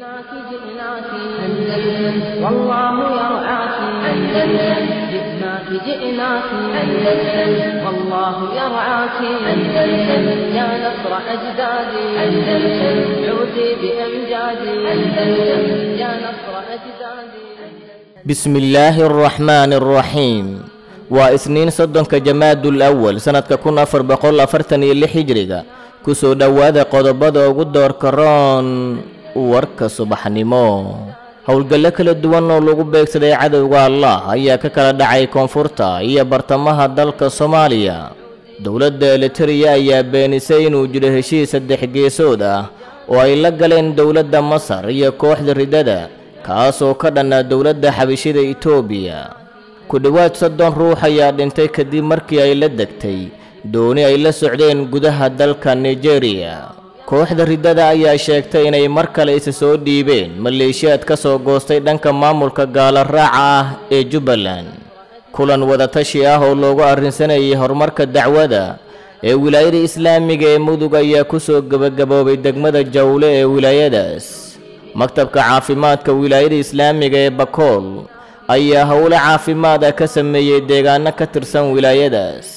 جئناك جئناك أندلس والله يرعاك أندلس جئناك جئناك أندلس والله يرعاك أندلس يا نصر أجدادي أندلس عودي بأمجادي أندلس يا نصر أجدادي بسم الله الرحمن الرحيم waa isniin soddonka jamaadul awal sannadka kun afar boqol afartan iyo lix hijriga kusoo dhowaada qodobada ugu doorka roon warka subaxnimo howlgallo kala duwan oo lagu beegsaday cadowga allah ayaa ka kala dhacay koonfurta iyo bartamaha dalka soomaaliya dowladda elitariya ayaa beenisay inuu jiro heshiis saddex geesood ah oo ay la galeen dowladda masar iyo kooxda ridada kaasoo ka dhanna dowladda xabishida itoobiya ku dhowaad soddon ruux ayaa dhintay kadib markii ay la degtay dooni ay la socdeen gudaha dalka nigeriya kooxda riddada ayaa sheegtay inay mar kale isa soo dhiibeen maleeshiyaad ka soo goostay dhanka maamulka gaala raaca ah ee jubbaland kulan wadatashi ah oo loogu arrinsanayay horumarka dacwada ee wilaayada islaamiga ee mudug ayaa ku soo gebagaboobay degmada jawle ee wilaayadaas maktabka caafimaadka wilaayada islaamiga ee bakool ayaa howlo caafimaada ka sameeyey deegaano ka tirsan wilaayadaas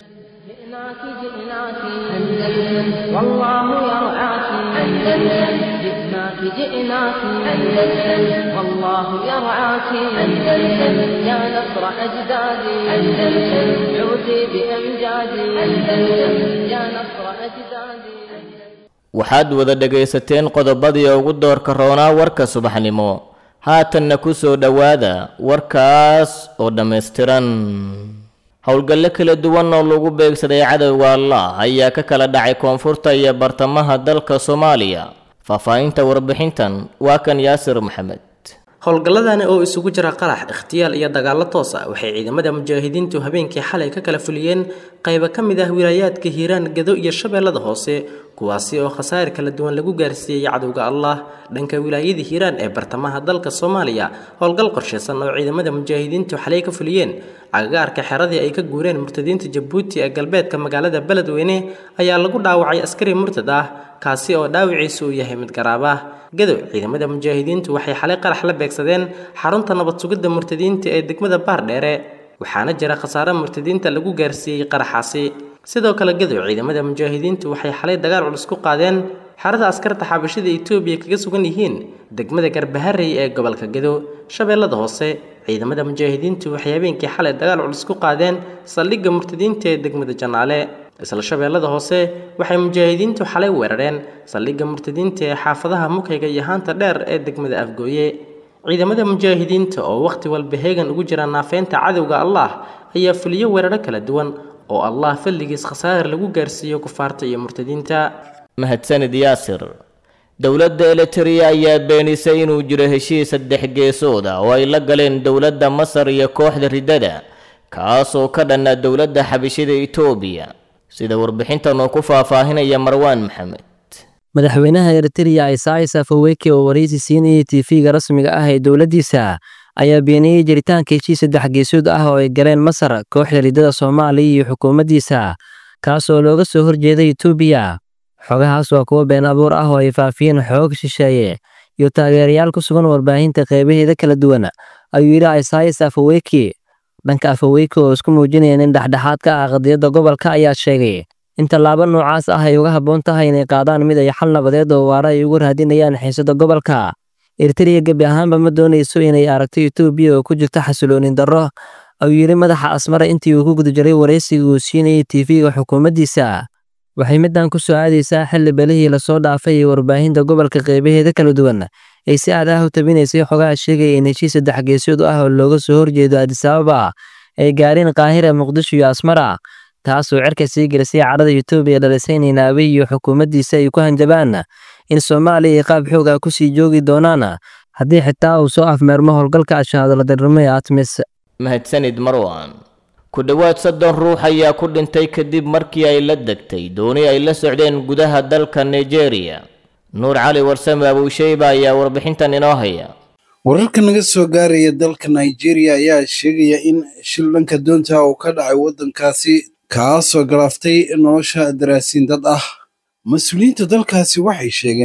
جئناك جئناك أندلس والله يرعاك أندلس جئناك جئناك أندلس والله يرعاك أندلس يا نصر أجدادي أندلس عودي بأمجادي أندلس يا نصر أجدادي waxaad wada dhegaysateen qodobadii ugu doorka roonaa warka subaxnimo haatanna ku soo dhowaada warkaas oo dhammaystiran howlgallo kala duwan oo lagu beegsaday cadowga allah ayaa ka kala dhacay koonfurta iyo bartamaha dalka soomaaliya faahfaahinta warbixintan waa kan yaasir maxamed howlgalladani oo isugu jira qarax ikhtiyaal iyo dagaallo toos ah waxay ciidamada mujaahidiintu habeenkii xalay ka kala fuliyeen qaybo ka mid ah wilaayaadka hiiraan gado iyo shabeellada hoose kuwaasi oo khasaar kala duwan lagu gaarsiiyey cadowga allah dhanka wilaayada hiiraan ee bartamaha dalka soomaaliya howlgal qorshaysan oo ciidamada mujaahidiintu xalay ka fuliyeen agagaarka xeradii ay ka guureen murtadiinta jabuuti ee galbeedka magaalada beledweyne ayaa lagu dhaawacay askari murtad ah kaasi oo dhaawiciisu uu yahay mid garaab ah gadow ciidamada mujaahidiintu waxay xalay qarax la beegsadeen xarunta nabad sugidda murtadiinta ee degmada baardheere waxaana jira khasaare murtadiinta lagu gaarsiiyey qaraxaasi sidoo kale gadow ciidamada mujaahidiintu waxay xalay dagaal culus ku qaadeen xerada askarta xabashida etoobiya kaga sugan yihiin degmada garbaharey ee gobolka gadow shabeellada hoose ciidamada mujaahidiintu waxay habeenkii xalay dagaal culus ku qaadeen saldhigga murtadiinta ee degmada janaale isla shabeellada hoose waxay mujaahidiintu xalay weerareen saldhigga murtadiinta ee xaafadaha mukayga iyo haanta dheer ee degmada afgooye ciidamada mujaahidiinta oo wakhti walba heegan ugu jira naafeynta cadowga allah ayaa fuliyo weeraro kala duwan oo allah falligiis khasaar lagu gaarsiiyo kufaarta iyo murtadiinta mahadsanid yaasir dowladda elitariya ayaa beenisay inuu jiro heshiis saddex geesood ah oo ay la galeen dowladda masar iyo kooxda riddada kaasoo ka dhanna dowladda xabishida itoobiya sida warbixintan oo ku faahfaahinaya marwaan maxamed madaxweynaha eritreya isais afaweke oo waraysi siinayay tv-ga rasmiga ah ee dowladdiisa ayaa beeniyey jiritaanka heshiis saddex geesood ah oo ay galeen masar kooxda riddada soomaaliya iyo xukuumaddiisa kaasoo looga soo horjeeday etoobiya xogahaas waa kuwo been abuur ah oo ay faafiyeen xoog shisheeye iyo taageerayaal ku sugan warbaahinta qeybaheeda kala duwan ayuu yidhi isais afaweke dhanka afaweyke oo isku muujinayeen in dhexdhexaad ka ah qadiyadda gobolka ayaa sheegay in tallaabo noocaas ah ay uga habboon tahay inay qaadaan mid ay xal nabadeed oo waara ay ugu raadinayaan xiisada gobolka eritreya gebi ahaanba ma doonayso inay aragto etoobiya oo ku jirta xasiloonin darro ayuu yidhi madaxa asmara intii uu ku guda jiray waraysiga uu siinayay tv-ga xukuumaddiisa waxay middan ku soo aadaysaa xilli belihii lasoo dhaafay ee warbaahinta gobolka qeybaheeda kala duwan ay si aad ah u tabinaysay xogaha sheegaya in heshiis saddex geesood ah oo looga soo horjeedo adisababa ay gaareen qaahira muqdisho iyo asmara taasoo cerka sii gelisay cadhada etoobiya dhalisay in naabe iyo xukuumaddiisa ay ku hanjabaan in soomaaliya ay qaab xoog ah kusii joogi doonaan haddii xitaa uu soo afmeermo howlgalka ashaadaladarnimo ee atmis mahadsanid marwan ku dhowaad soddon ruux ayaa ku dhintay kadib markii ay la degtay dooni ay la socdeen gudaha dalka nigeria nuur cali warsame abuusheyba ayaa warbixintan inoo haya wararka naga soo gaaraya dalka nigeria ayaa sheegaya in shil dhanka doonta uu ka dhacay waddankaasi kaasoo galaaftay nolosha daraasiin dad ah mas-uuliyiinta dalkaasi waxay sheegeen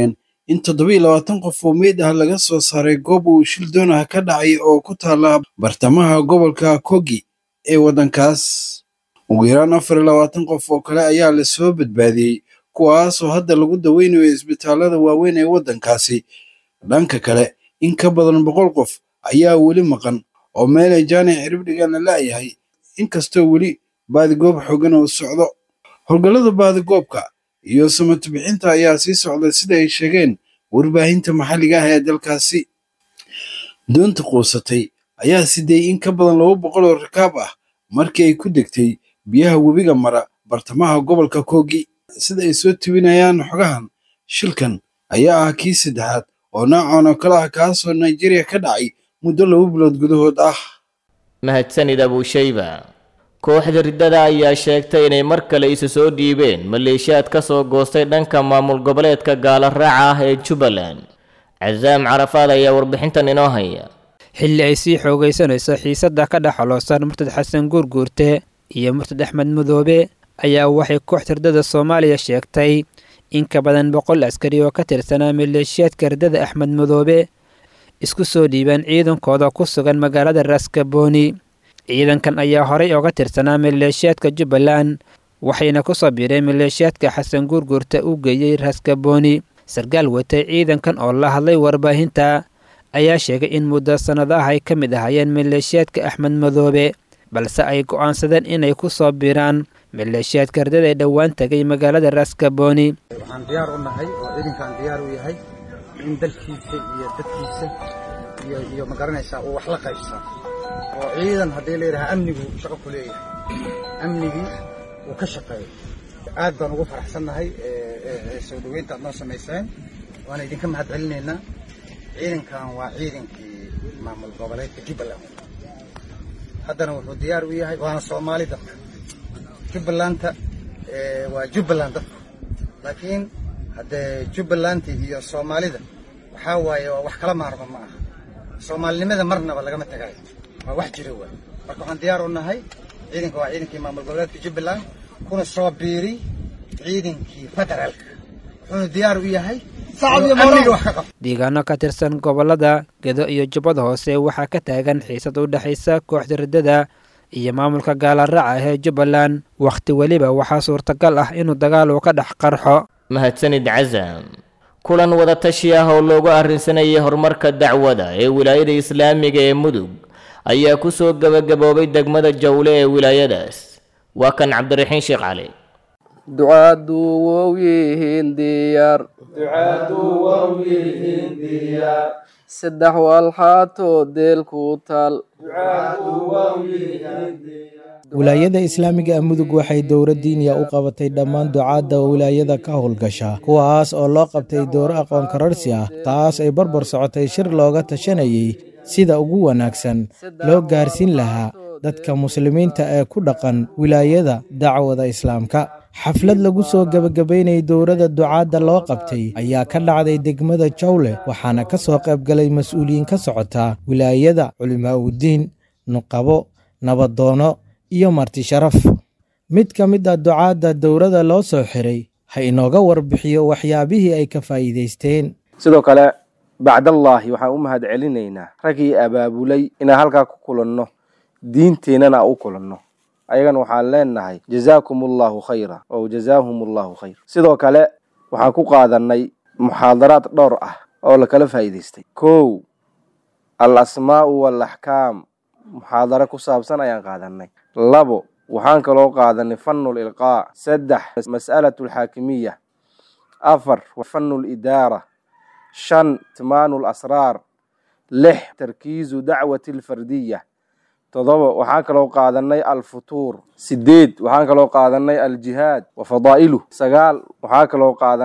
in toddobiiyo labaatan qof oo meyd ah laga soo saaray goob uu shil doonah ka dhacay oo ku taala bartamaha gobolka kogi ee waddankaas ugu yaraan afar iyo labaatan qof oo kale ayaa lasoo badbaadiyey kuwaasoo hadda lagu daweynayo isbitaallada waaweyn ee waddankaasi dhanka kale in ka badan boqol qof ayaa weli maqan oo meelay jaanic ciribdhigan la la'yahay inkastoo weli baadigoob xoogan oo socdo howlgallada baadigoobka iyo samata bixinta ayaa sii socda sida ay sheegeen warbaahinta maxalliga ah ee dalkaasi doonta quusatay ayaa siday in ka badan laba boqol oo rakaab ah markii ay ku degtay biyaha webiga mara bartamaha gobolka kogi sida ay soo tibinayaan xogahan shilkan ayaa ah kii saddexaad oo noocan oo kale ah kaasoo nigeria ka dhacay muddo laba bilood gudahood ah mahadsanid abuushayba kooxda riddada ayaa sheegtay inay mar kale isu soo dhiibeen maleeshiyaad ka soo goostay dhanka maamul goboleedka gaala raaca ah ee jubbaland casaam carafaad ayaa warbixintan inoo haya xilli ay sii xoogaysanayso xiisadda ka dhex xoloosan murtad xasan guurguurte iyo murtad axmed madoobe ayaa waxay kooxda riddada soomaaliya sheegtay in ka badan boqol askari oo ka tirsanaa maleeshiyaadka riddada axmed madoobe isku soo dhiibeen ciidankooda ku sugan magaalada raskabooni ciidankan ayaa horey oga tirsanaa maleeshiyaadka jubbaland waxayna ku soo biireen maleeshiyaadka xasan guurguurta u geeyey raskabooni sarkaal watay ciidankan oo la hadlay warbaahinta ayaa sheegay in muddo sannadaha ay ka mid ahaayeen maleeshiyaadka axmed madoobe balse ay go'aansadeen inay ku soo biiraan maleeshiyaadka ardada ee dhowaan tegay magaalada raskabooni waxaan diyaar u nahay oo ciidankaan diyaar u yahay in dalkiisa iyo dadkiisa iyo iyo magaranaysaa uu wax la qaybsan oo ciidan haddii la yidhaha amnigu shaqo ku leeyahay amnigii uu ka shaqeeyo aad baan ugu faraxsannahay soo dhoweynta aad noo samayseen waana idinka mahad celinaynaa ciidankan waa ciidankii maamul goboleedka jubbaland haddana wuxuu diyaar u yahay waana soomaali dadka jubbalanta waa jubbaland dadku laakiin haddee jubbalanta iyo soomaalida waxaa waaye waa wax kala maarma ma aha soomaalinimada marnaba lagama tagayo waa wax jira waay marka waxaan diyaar u nahay ciidanka waa ciidankii maamul goboleedka jubbaland kuna soo biiri ciidankii federaalka wuxuuna diyaar u yahay amniga wax ka qabto deegaano ka tirsan gobollada gedo iyo jubbada hoose waxaa ka taagan xiisad u dhexaysa kooxda riddada iyo maamulka gaalaraaca ee jubbaland wakhti weliba waxaa suurtagal ah inuu dagaal uu ka dhex qarxo mahadsanid casam kulan wadatashi ah oo loogu arrinsanayay horumarka dacwada ee wilaayada islaamiga ee mudug ayaa ku soo gebagaboobay degmada jawle ee wilaayadaas waa kan cabdiraxiin sheekh cali ducaadu wow yihiin diyaar saddex walxaatoo deel ku taal wilaayada islaamiga mudug waxay dowra diiniya u qabatay dhammaan ducaadda wilaayada ka howlgasha kuwaas oo loo qabtay dowro aqoon kararsi ah taas ay barbar socotay shir looga tashanayay sida ugu wanaagsan loo gaarsiin lahaa dadka muslimiinta ee ku dhaqan wilaayada dacwada islaamka xaflad lagu soo gebagabaynayay dowladda ducaadda loo qabtay ayaa ka dhacday degmada jawle waxaana ka soo qaybgalay mas-uuliyiin ka socota wilaayada culimaa'udiin nuqabo nabadoono iyo marti sharaf mid ka mid a ducaadda dowladda loo soo xiray ha inooga warbixiyo waxyaabihii ay ka faa'iidaysteen sidoo kale bacdallaahi waxaan u mahad celinaynaa raggii abaabulay inaan halkaa ku kulanno diinteennana u kulanno ayagana waxaan leenahay jazaakum allahu khayra ow jazaahum allahu khayr sidoo kale waxaan ku qaadanay muxaadaraad dhowr ah oo lakala faa'iidaystay kow al asmaa'u waalaxkaam muxaadaro ku saabsan ayaan qaadanay labo waxaan kaloo qaadanay fanul ilqaa saddex mas'alatu alxaakimiya afar fanu lidaara shan timaanu lasraar lix tarkiizu dacwati alfardiya todoba waxaan kaloo qaadanay alfutuur sideed waxaan kaloo qaadanay aljihaad wa fadaa'iluh sagaal waxaa kaloo qaadan